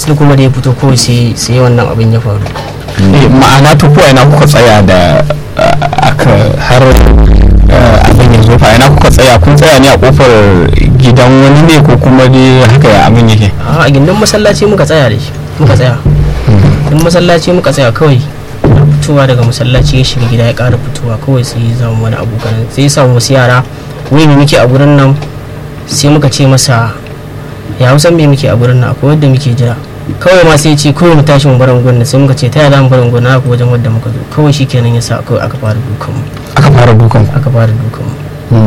sai kuma da ya fito kawai sai sai wannan abin ya faru Eh, ma'ana to ko ina kuka tsaya da uh, aka har uh, abin ya zo fa ina kuka tsaya kun tsaya ne a kofar gidan wani ne ko kuma dai haka ya abin yake a a gindin masallaci muka tsaya da shi muka tsaya in masallaci muka tsaya kawai fitowa daga masallaci ya shiga gida ya ƙara fitowa kawai sai ya zama wani abokan sai ya samu wasu yara wai me muke a gurin nan sai muka ce masa ya hausan me muke a gurin nan akwai wadda muke jira kawai ma sai ya ce kawai mu tashi mu bar unguwar nan sai muka ce ta yaya za mu bar unguwar nan haka wajen wadda muka zo kawai shi kenan ya sa kawai aka fara dukan mu aka fara dukan ku aka fara dukan mu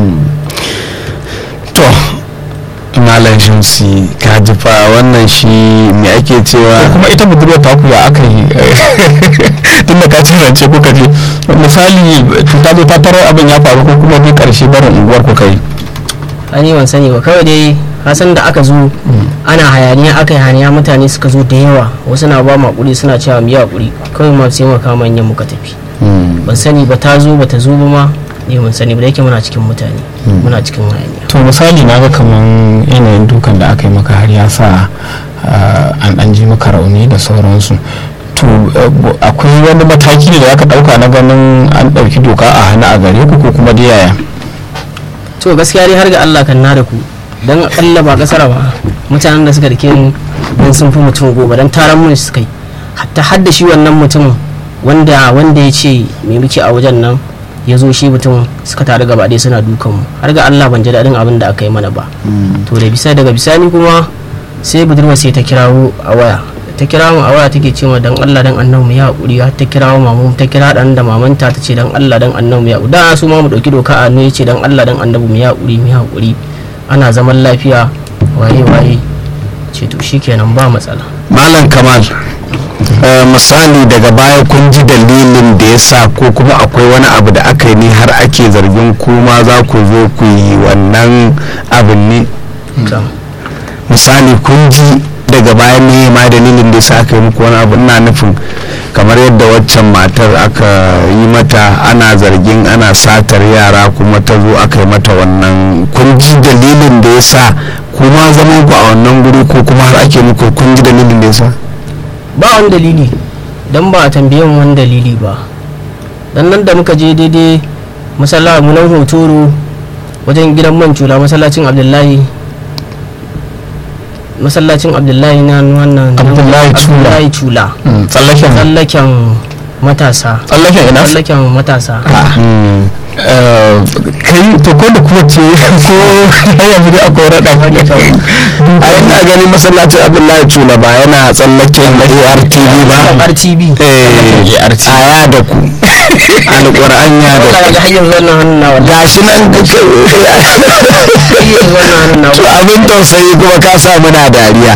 to malam shamsi ka ji fa wannan shi me ake ko cewa kuma ita budurwar ta ku ya aka yi tun da ka ce rance kuka je misali ta zo ta tarar abin ya faru ko kuma dai karshe barin unguwar kuka yi ani ban sani ba kawai dai hasan da aka zo ana hayaniya aka yi hayaniya mutane suka zo da yawa wasu na ba makuri suna cewa mu yi hakuri kawai ma sai muka kama manyan muka tafi ban sani ba ta zo ba ta zo ba ma ne ban sani ba da yake muna cikin mutane muna cikin hayaniya to misali na ga kaman yanayin dukan da aka yi maka har ya sa uh, an ɗan ji maka rauni da sauransu to uh, bu- akwai wani mataki ne da aka ɗauka na ganin an ɗauki doka a hannu a gare ku ko kuma dai yaya to gaskiya dai har ga Allah kan na da ku dan akalla ba kasara ba mutanen da suka dake mu dan sun fi mutum goma dan taron mun suka yi hatta har da shi wannan mutum wanda wanda ya ce me muke a wajen nan ya zo shi mutum suka taru gaba ɗaya suna dukan mu har ga Allah ban ji daɗin abin da aka yi mana ba to da bisa daga bisani kuma sai budurwa sai ta kirawo a waya ta kira mu a waya take cewa dan Allah dan annabi mu ya hakuri har ta kirawo mamu ta kira dan da mamanta ta ce dan Allah dan annabi mu ya hakuri da su ma mu dauki doka a hannu yace dan Allah dan annabi mu ya hakuri mu ya hakuri ana zaman lafiya waye waye ce to shikenan ba matsala malam kamal eh, misali daga baya kun ji dalilin da ya sa ko kuma akwai wani abu da aka yi ne har ake zargin kuma za ku zo ku yi wannan abin ne to misali kun ji daga baya ne ma dalilin da ya sa aka yi muku wani abu ina nufin kamar yadda waccan matar aka yi mata ana zargin ana satar yara kuma ta zo aka yi mata wannan kun ji dalilin da ya sa kuma zaman ku a wannan guri ko kuma har ake muku kun ji dalilin da ya sa ba wani dalili dan ba a tambaye mu wani dalili ba dan nan da muka je daidai masalla mu nan hotoro wajen gidan man cula masallacin abdullahi masallacin abdullahi na wannan Abdullahi Cula. abdullahi cula Mm, tsallaken tsallaken matasa tsallaken ina tsallaken matasa Mm. Eh, kai to ko da kuma ce ko har yanzu dai akwai raɗa wani a ina ganin masallacin abdullahi tula ba yana tsallaken artv ba rtb eh a ya da ku alƙur'an ya da Allah ku ga hanyar wannan hannun na wallahi gashi nan da ke hanyar wannan hannun na to abin tausayi kuma ka sa muna dariya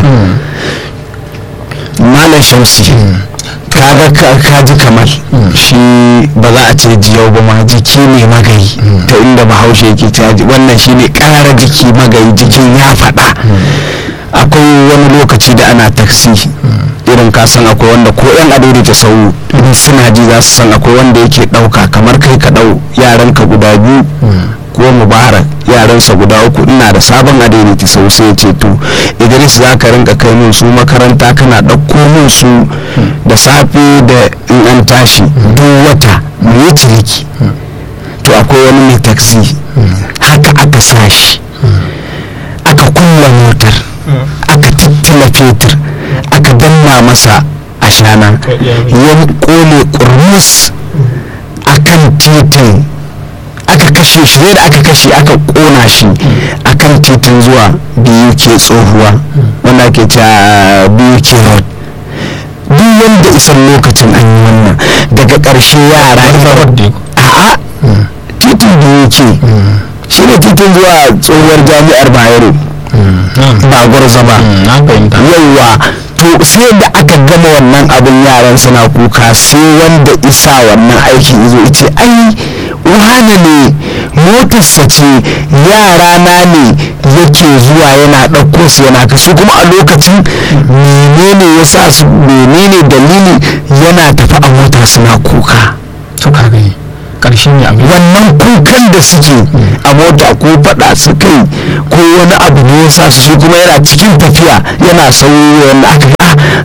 malam shamsi kaga ka- ka ji kamar shi ba za a ce jiyau ba ma jiki ne magayi ta inda bahaushe yake ta wannan shine ƙara jiki magayi jikin ya faɗa akwai wani lokaci da ana taksi irin ka san akwai wanda ko yan adori ta sau in suna ji za su san akwai wanda yake ɗauka kamar kai ka ɗau yaranka guda biyu ko mubarak yaransa guda uku ina da sabon adaidaiti sau sai ya ce to idris za ka rinka kai min su makaranta kana ɗauko min su da safe da in an tashi duk wata mu yi ciniki to akwai wani mai taksi haka aka sa shi aka kulla motar aka tattala fetur aka danna masa ashana ya kone kurmus akan titin aka kashe shi sai da aka kashe aka kona shi akan titin zuwa biyu ke tsohuwa wanda ake cewa biyu ke road duk wanda isan lokacin an yi wannan daga ƙarshe yara a'a titin biyu ke shi ne titin zuwa tsohuwar jami'ar bayero ba gwarza ba na fahimta yauwa to sai da aka gama wannan abin yaran suna kuka sai wanda isa wannan aikin izo ice ai wane ne motarsa ce yara na ne yake zuwa yana ɗauko su yana kasu kuma a lokacin menene ya sa su menene dalili yana tafi a mota suna kuka to ka gani karshen ya abin wannan kukan da suke a mota ko faɗa su kai ko wani abu ne ya sa su shi kuma yana cikin tafiya yana sauri wanda aka ga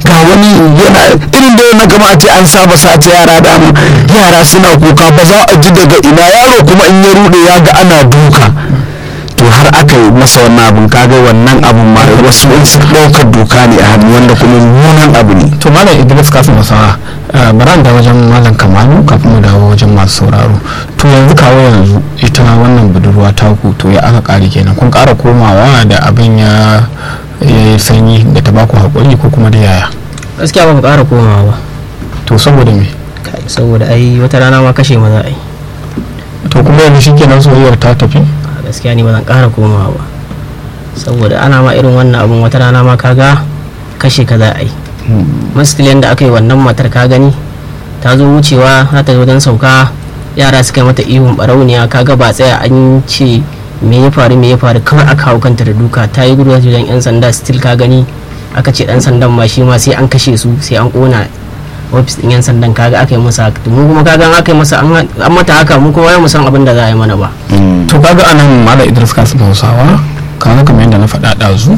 ga wani yana irin da na kama a ce an saba sace yara dama yara suna kuka ba za a ji daga ina yaro kuma in ya rude ya ga ana duka to har aka yi masa wannan abin kaga wannan abin ma wasu su ɗaukar doka ne a hannu wanda kuma mummunan abu ne to malam idris kafin masawa bara da wajen malam kamalu kafin mu dawo wajen masu sauraro to yanzu kawo yanzu ita wannan budurwa ta ku to ya aka kare kenan kun kara komawa da abin ya ya yi sanyi da ta baku haƙuri ko kuma da yaya gaskiya ba mu ƙara komawa ba to saboda me Kai, saboda ai wata rana ma kashe maza ai to kuma yanzu shikenan soyayyar ta tafi a gaskiya ni ba zan ƙara komawa ba saboda ana ma irin wannan abun wata rana ma kaga kashe ka za a yi maskilin da aka yi wannan matar ka gani ta zo wucewa za ta zo don sauka yara suka yi mata ihun barauniya kaga ba tsaya an ce me ya faru me ya faru kawai aka hau kanta da duka ta yi gudu wajen yan sanda still ka gani aka ce dan sandan ma shi ma sai an kashe su sai an kona ofis din yan sandan kaga aka yi masa haka mu kuma kaga an aka yi masa an an mata haka mu kuma mu san abin da za a yi mana ba to kaga anan malam idris kasim hausawa kaga kamar yadda na faɗa ɗazu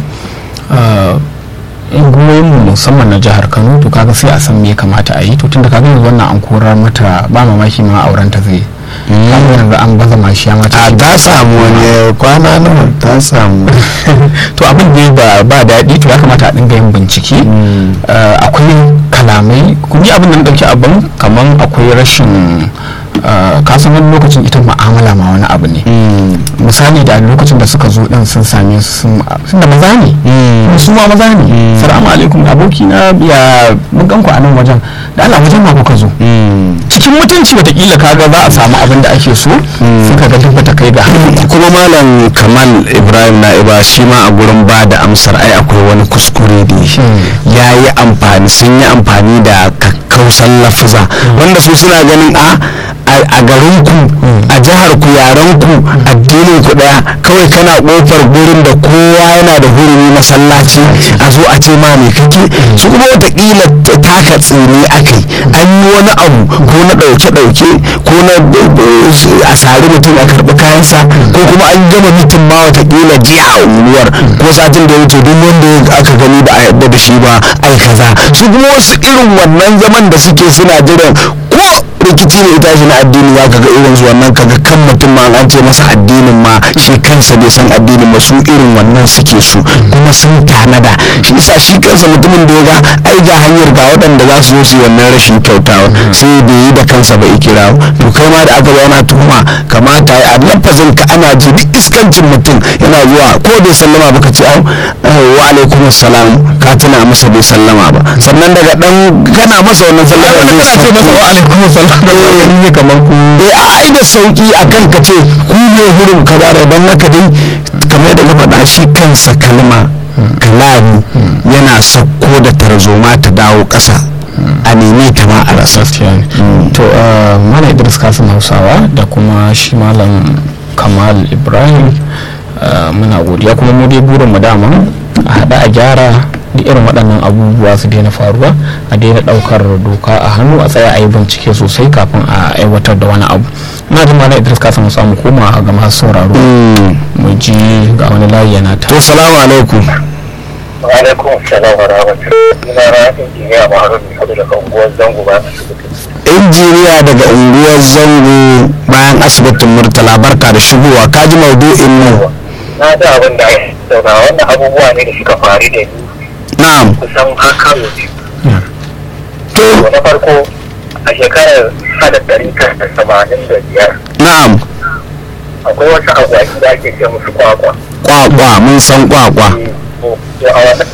unguwoyin mu musamman na jihar kano to kaga sai a san me ya kamata a yi to tunda kaga yanzu wannan an korar mata ba mamaki ma auren ta zai kaga yanzu an baza mashi ya mata a ta samu wani kwana nawa ta samu to abin da ba ba daɗi to ya kamata a dinga yin bincike Eh, akwai kalamai kun yi abin da na ɗauki abin kamar akwai rashin eh, kasan wani lokacin ita ma'amala ma wani abu ne misali da lokacin da suka zo din sun same su sun sun da maza ne kuma su ma maza ne salamu alaikum aboki na ya mun gan ku a nan wajen da Allah wajen ma kuka zo cikin mutunci watakila kaga za a samu abin da ake so suka ga duk bata kai ga haka kuma malam kamal ibrahim na'iba shi ma a gurin ba da amsar ai akwai wani kuskure da ya yi amfani sun yi amfani da kakkausan lafuza wanda su suna ganin a a garin ku a jihar ku yaren ku addinin ku daya kawai kana kofar gurin da kowa yana da hurumi masallaci a zo a ce ma me kake su kuma watakila taka tsini akai an yi wani abu ko na dauke dauke ko na a sari mutum a karbi kayansa ko kuma an gama mitin ma watakila jiya a unguwar ko satin da ya wuce duk wanda aka gani ba a yadda da shi ba ai kaza su kuma wasu irin wannan zaman da suke suna jiran ko rikici ne ita shi na addini za ka ga irin su wannan kaga kan mutum ma an ce masa addinin ma shi kansa bai san addinin ba su irin wannan suke su kuma sun tanada shi isa shi kansa mutumin da ya ga ai ga hanyar ga waɗanda za su zo su yi wannan rashin kyautawa sai bai yi da kansa ba ikira to kai ma da aka zo ana tuhuma kamata a lafazin ka ana ji duk iskancin mutum yana zuwa ko bai sallama ba ka ce au wa alaikum assalam ka tuna masa bai sallama ba sannan daga dan kana masa wannan sallama kana ce masa wa alaikum salam ne kamar ku eh a ai da sauki akan ka ce ku ne hurin kaza da dan haka dai kamar yadda ka faɗa shi kansa kalma kalami yana sauko da tarzoma ta dawo ƙasa a neme ta ma a rasa gaskiya ne to eh, malam idris kasim hausawa da kuma shi malam kamal ibrahim eh, muna godiya kuma mu dai burin mu dama a haɗa a gyara duk irin waɗannan abubuwa su daina faruwa a daina ɗaukar doka a hannu a tsaya a yi bincike sosai kafin a aiwatar da wani abu na jin malam idris kasim hausawa mu koma ga masu sauraro mu ji ga wani layi yana ta to salamu alaikum alaikum salam wa rahmatullahi ina na injiniya maharun sadu daga unguwar zango ba injiniya daga unguwar zango bayan asibitin murtala barka da shigowa kaji maudu'in mu na da abin da ake zauna wannan abubuwa ne da suka faru da ni na'am kusan haka biyu to na farko a shekarar hada ɗari tara da tamanin da biyar na'am akwai wasu agwagi da ake ce musu kwakwa kwakwa mun san kwakwa to a wannan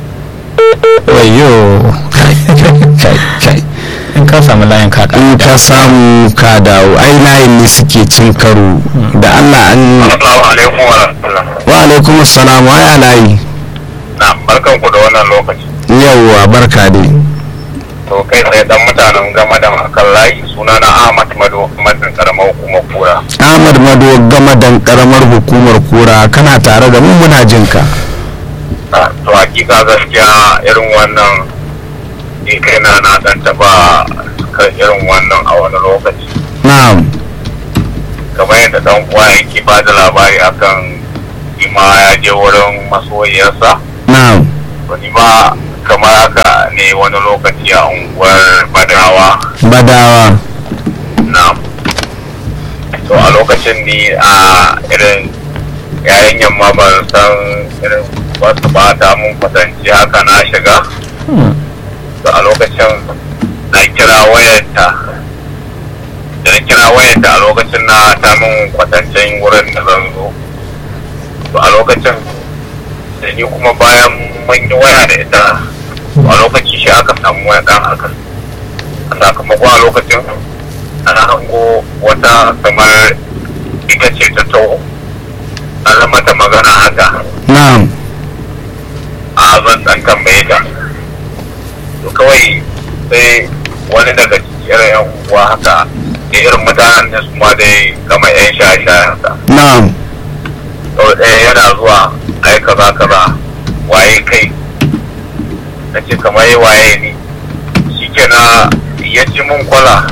wayo kai kai in ka samu layin ka in ka samu ka dawo ai layin ne suke cin karo da Allah an Assalamu alaikum wa rahmatullah wa alaikum assalam wa ya layi na barkan ku da wannan lokaci yawwa barka dai to kai tsaye dan mutanen game da akan layi sunana Ahmad Mado Madin karamar hukumar kura Ahmad Mado gama dan karamar hukumar kura kana tare da mu muna jin ka Ah, to hakika gaskiya irin wannan ni kaina na dan taba kan irin wannan a wani lokaci na'am kamar yadda dan uwa yake ba da labari akan ima ya je wurin masoyiyarsa na'am to ni ma kamar haka ne wani lokaci a unguwar badawa badawa na to a lokacin ni a irin yayin yamma ban san irin wasu bata mun kwatanci haka na shiga to a lokacin na kira wayarta da na kira wayarta a lokacin na ta mun kwatancin wurin da zan zo to a lokacin da ni kuma bayan mun yi waya da ita a lokaci shi aka samu waya kan haka a sakamakon a lokacin ana hango wata kamar ita ce ta taho ana mata magana haka na'am a zan dan tambaye ta to kawai sai wani daga cikin yan uwa haka da irin mutanen da su ma dai kamar yan shaye-shaye haka na'am to ɗaya yana zuwa ai kaza kaza waye kai na ce kamar yi waye ni shi na ya ci mun kwala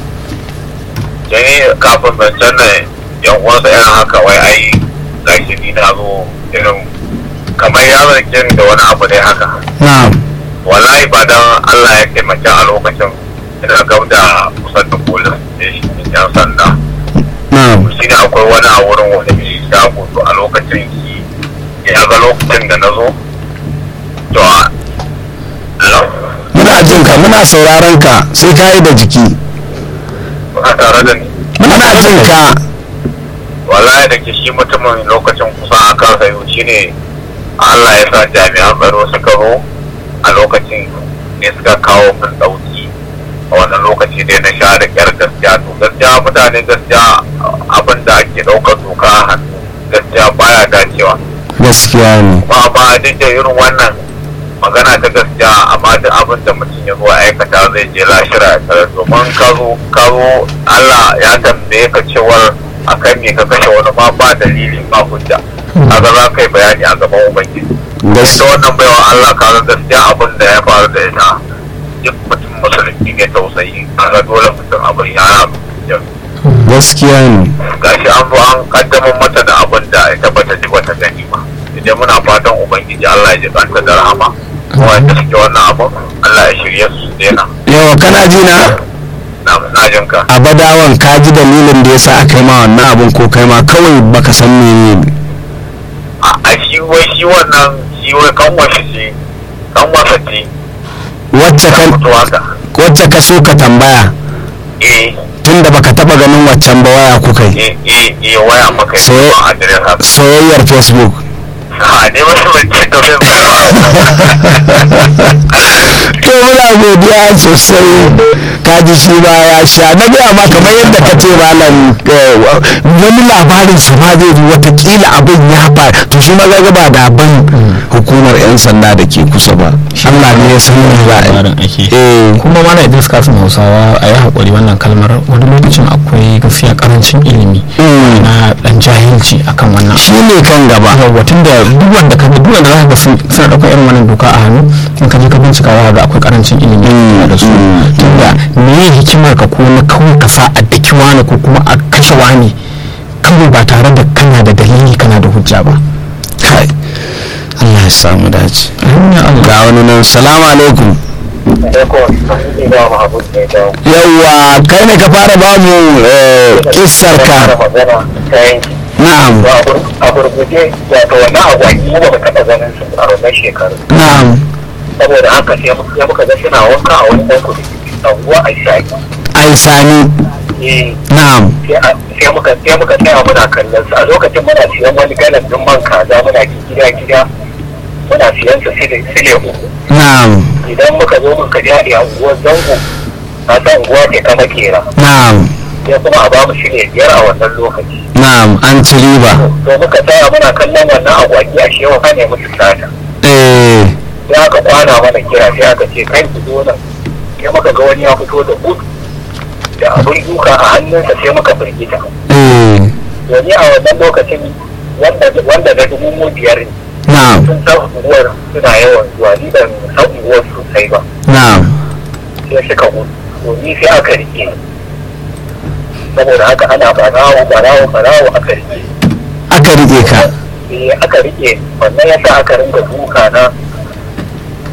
jani kafin zancen nan yan uwansa irin haka wai ai gashi ni na zo irin kamar ya zargin da wani abu ne haka na'am wallahi ba dan Allah ya taimaki a lokacin ina gab da kusan da polis station din yan sanda na'am shi ne akwai wani a wurin wani mai shago to a lokacin shi ya ga lokacin da na zo to a Hello? muna jin ka muna sauraron ka sai ka yi da jiki Kuna tare da ni muna jin ka wallahi da ke shi mutumin lokacin kusan a kan sayo shi ne Allah ya sa jami'an tsaro suka zo a lokacin ne suka kawo min ɗauki a wannan lokaci dai na sha da kyar gaskiya to gaskiya mutane gaskiya abin da ake ɗaukar doka a hannu gaskiya baya dacewa gaskiya ne ba ba duk da irin wannan magana ta gaskiya amma duk abin da mutum ya zo aikata zai je lashira ya tsara domin ka zo ka zo Allah ya tambaye ka cewar akan me ka kashe wani ma ba dalili ba hujja kaga za ka yi bayani a gaban ubangiji ita gaskiya wannan baiwa Allah kaga gaskiya abin da ya faru da ita duk mutum musulunci ne tausayi kaga dole mutum abin ya gaskiya ne gashi an zo an kaddamar mata da abin da ita bata ji bata gani ba idan muna fatan ubangiji Allah ya ji kanta da rahama wanda suke wannan abin Allah ya shirye su su daina yawa kana ji na na na jin ka a badawan ka ji dalilin da yasa aka yi ma wannan abun ko kai ma kawai baka san menene a a shi wai shi wannan shi wai kanwashi ce kanwasa ce wacce ta ka fito haka wacce ka so ka tambaya eh tunda baka taba ganin waccan ba waya kuka yi eh eh eh waya maka yi Sai- a adirin haka soyayyar facebook ha ne wasu ban ce to to muna godiya sosai ka ji shi ba ya sha na gaya ma kamar yadda ka ce malam eh, wani labarin su ma zai zo watakila abin ya faru to shi ma ga ba da ban hukumar yan sanda da ke kusa ba Allah ne ya san me za a labarin yi ake eh kuma mana idris kasim hausawa a yi haƙuri wannan kalmar wani lokacin akwai gaskiya karancin ilimi Mm. na dan jahilci akan wannan shi ne kan gaba yawwa tun da duk wanda ka duk wanda za ka ga sun suna ɗaukar irin wannan doka a hannu in ka je ka bincika za ka ga akwai karancin ilimi Mm, da su mm, tunda me ya hikimar ka ko na kawai ka sa a daki wani ko kuma a kashe wani kawai ba tare da kana da dalili kana da hujja ba kai Allah ya samu dace ga wani nan salamu alaikum yawwa kai ne ka fara ba mu eh, kissar ka na'am a gurguje wato wannan agwagi mu ba taɓa ganin su a wannan shekaru na'am saboda haka sai muka sai muka ga suna wanka a wani ɗan kudu anguwa a shaki ai sani eh na'am sai a- sai muka sai muka tsaya muna kallon su a lokacin muna siyan wani galan din man kaza muna gida gida muna siyan su sile sile uku na'am idan muka zo muka je a unguwar zango a san unguwa ce ta makera na'am sai kuma a ba mu shirya biyar a wannan lokaci na'am an ci riba to muka tsaya muna kallon wannan agwagi a shewa ka ne musu sata eh sai aka kwana mana kira sai aka ce kai ku zo nan sai muka ga wani ya fito da gudu da abin duka a hannunsa sai muka firgita eh domin a wannan lokacin wanda wanda na dubu mu biyar ne na'am sun san unguwar suna yawan zuwa ni ban san unguwar sosai ba na'am sai suka gudu to ni sai aka rike ni. saboda haka ana barawo barawo barawo aka rike ni. aka rike ka eh aka rike ni. wannan yasa aka ringa duka na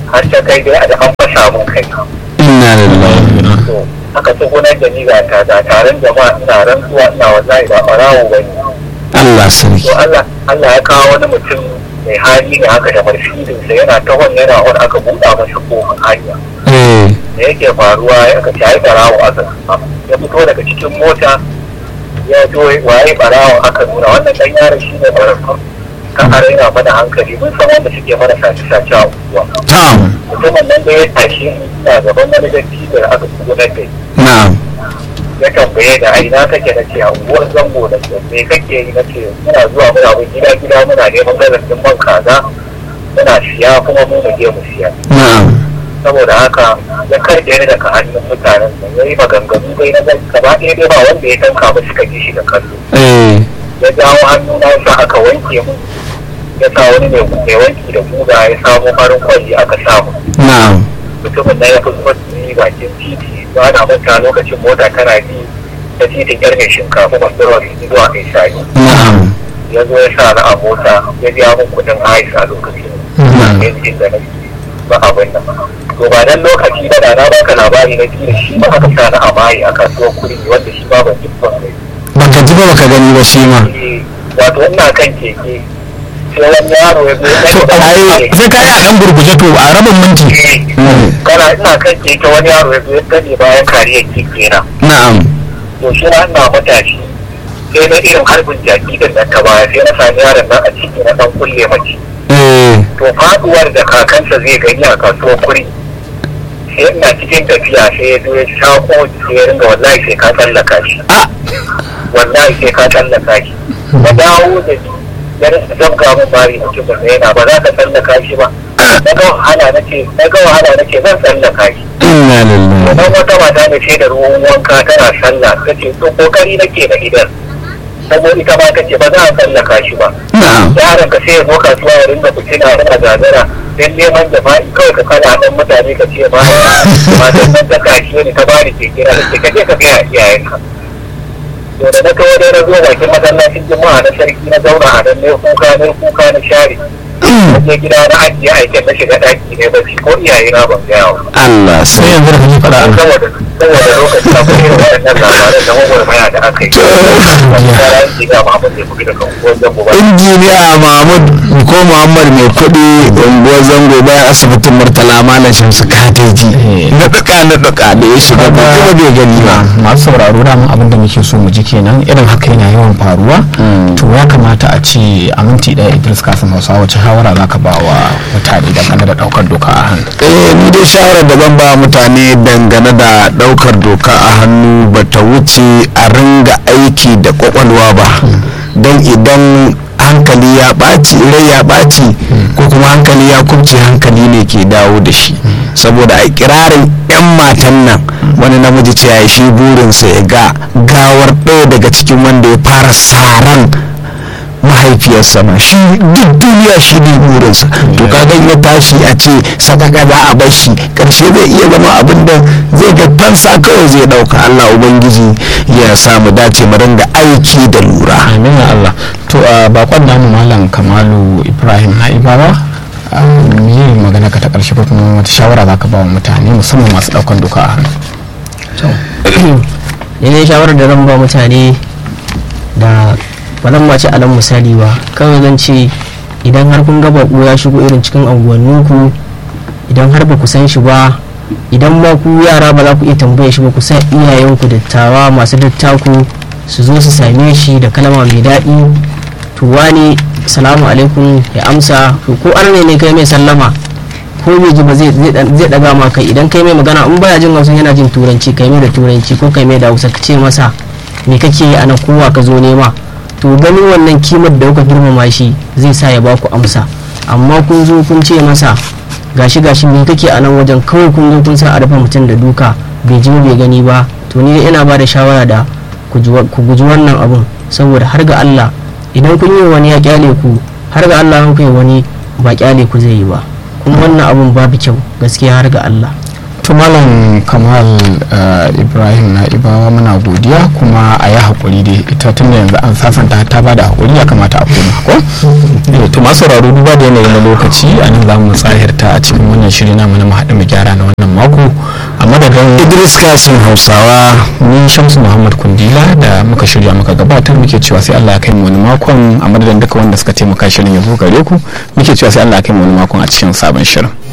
har ta kai dai a da an fasa mun kai inna lillahi to aka tsugunar da ni ga ta da taron jama'a ina rantsuwa ina wallahi ba ɓarawo ba ne Allah sarki to Allah Allah ya kawo wani mutum mai hali ne haka da marfidinsa yana tahon yana wani aka buɗa masa kofin hanya eh da yake faruwa ya aka shayi barawo aka ya fito daga cikin mota ya zo waye barawo aka nuna wannan dan yaron shi ne barawo kan a raina mana hankali mun san wanda suke mana sace sace a unguwa tam mutumin nan da ya tashi ina gaban wani dattijo da aka tsugunar da ni na'am ya tambaye da a ina kake na ce a unguwar zango da ce me kake yi na ce muna zuwa muna bin gida gida muna neman gazafin man kaza muna siya kuma mu mu je mu siya na'am saboda haka ya karɓe ni daga hannun mutanen nan ya yi maganganu dai na zai gaba ɗaya dai ba wanda ya tanka ba suka ji shi da kallo eh ya jawo hannu na sa aka wanke mu ya sa wani mai mai wanki da guga ya samu farin kwalli aka samu na'am mutumin nan ya fi zuwa ni bakin titi ba na manta lokacin mota tana bi ta titin yar mai shinkafa masu rawar zuwa mai sani na'am ya zo ya sa na a mota ya biya min kuɗin hais a lokacin Mhm. yankin da nake ba abin nan to ba dan lokaci ba da na baka labari na biyu shi ba aka sa na a mayi a kasuwar kuri wanda shi ba ban jibban kai baka ji ba baka gani ba shi ma wato ina kan keke sai wani yaro ya zo ya to gani ai sai ka yi a dan gurguje to a rabin minti Eh, kana ina kan keke wani yaro ya zo ya gani bayan kariyar keke na na'am to shi na ina matashi sai na irin harbin jaki din nan ta baya sai na sami yaron nan a ciki na dan kulle mace eh to faduwar da kakansa zai gani a kasuwar kuri sai ina cikin tafiya sai ya zo ya shako sai ya ringa wallahi sai ka tsallaka shi Ah. wallahi sai ka tsallaka shi na dawo da ni ya rinka zabga min bari mutumin da yana ba za ka tsallaka shi ba na ga wahala na ce na ga wahala na ce zan tsallaka shi inna lillahi Wannan wata mata da ce da ruwan wanka tana sallah ta ce to kokari nake da idan saboda ita ma ta ce ba za a tsallaka shi ba na'am yaron ka sai ya zo kasuwa ya ringa fitina yana gagara don neman jama'i kawai ka kana dan mutane ka ce ma matan nan ta kashi ne ta bani ke kira da ke kaje ka gaya iyayenka to da na kawo dai na zo bakin masallacin juma'a na sarki na zauna a nan ne kuka ne kuka na share na je gida na ajiye aikin na shiga daki ne bacci ko iyaye na ban gaya wa Allah sai sai yanzu da kake faɗa a saboda saboda lokacin da kuma irin waɗannan labaran da gwagwarmaya da aka yi wani kara yin jiga ma abin da ya fi da kan ko zan ba injiniya mahmud ko muhammad mai kuɗi unguwar zango bayan asibitin murtala malam shamsu kateji Eh. na duka na duka da ya shiga ba kuma bai gani ba masu sauraro da mun abin da muke so mu ji kenan irin haka yana yawan faruwa to ya kamata a ce a minti ɗaya idris kasim hausa wace shawara za ka ba wa mutane dangane da ɗaukar doka a hannu eh ni dai shawarar da zan ba mutane dangane da ɗaukar doka a hannu ba ta wuce a ringa aiki da kwakwalwa ba don idan hankali ya ɓaci rai ya ɓaci ko kuma hankali ya kubce hankali ne ke dawo da shi saboda a kirarin 'yan matan nan wani namiji ce ya shi burinsa ya ga gawar ɗaya daga cikin wanda ya fara saran mahaifiyarsa ma shi duk duniya shi ne burinsa to kaga ya tashi a ce sadaka za a bar shi karshe zai iya zama abin da zai ga fansa kawai zai dauka Allah ubangiji ya samu dace mu ringa aiki da lura amin ya allah to a bakon namu malam kamalu ibrahim na ibawa me magana ka ta ƙarshe ko kuma wata shawara za ka ba wa mutane musamman masu ɗaukar doka a hannu ne ne shawarar da zan ba mutane da ba zan mace alan misali ba kawai zan ce idan har kun ga baƙo ya shigo irin cikin anguwanninku idan har ba ku san shi ba idan ma ku yara ba za ku iya tambaye shi ba ku san iyayenku dattawa masu dattaku su zo su same shi da kalma mai daɗi to wani salamu alaikum ya amsa to ko arne ne kai mai sallama ko bai ji ba zai zai daga ma kai idan kai mai magana in baya jin hausa yana jin turanci kai mai da turanci ko kai mai da hausa ka ce masa me kake yi ana kowa ka zo nema to ganin wannan kimar da kuka girmama shi zai sa ya baku amsa amma kun zo kun ce masa gashi gashi me kake a nan wajen kawai kun zo kun sa a rufe mutum da duka bai ji bai gani ba to ni ina ba da shawara da ku guji wannan abun saboda har ga Allah idan kun yi wani ya kyale ku har ga Allah kun yi wani ba kyale ku zai yi ba kuma wannan abun babu kyau gaskiya har ga Allah to malam kamal uh, ibrahim na ibawa muna godiya kuma a yi haƙuri dai ita tun da yanzu an sasanta ta ba da haƙuri ya kamata a koma ko Eh, to masu sauraro duba da yanayi na lokaci a nan za mu tsahirta a cikin wannan shiri na mu na mu haɗu mu gyara na wannan mako a madadin idris kasim hausawa ni shamsu muhammad kundila da muka shirya muka gabatar muke cewa sai allah ya kai mu wani makon a madadin duka wanda suka taimaka shirin ya zo gare ku muke cewa sai allah ya kai mu wani makon a cikin sabon shirin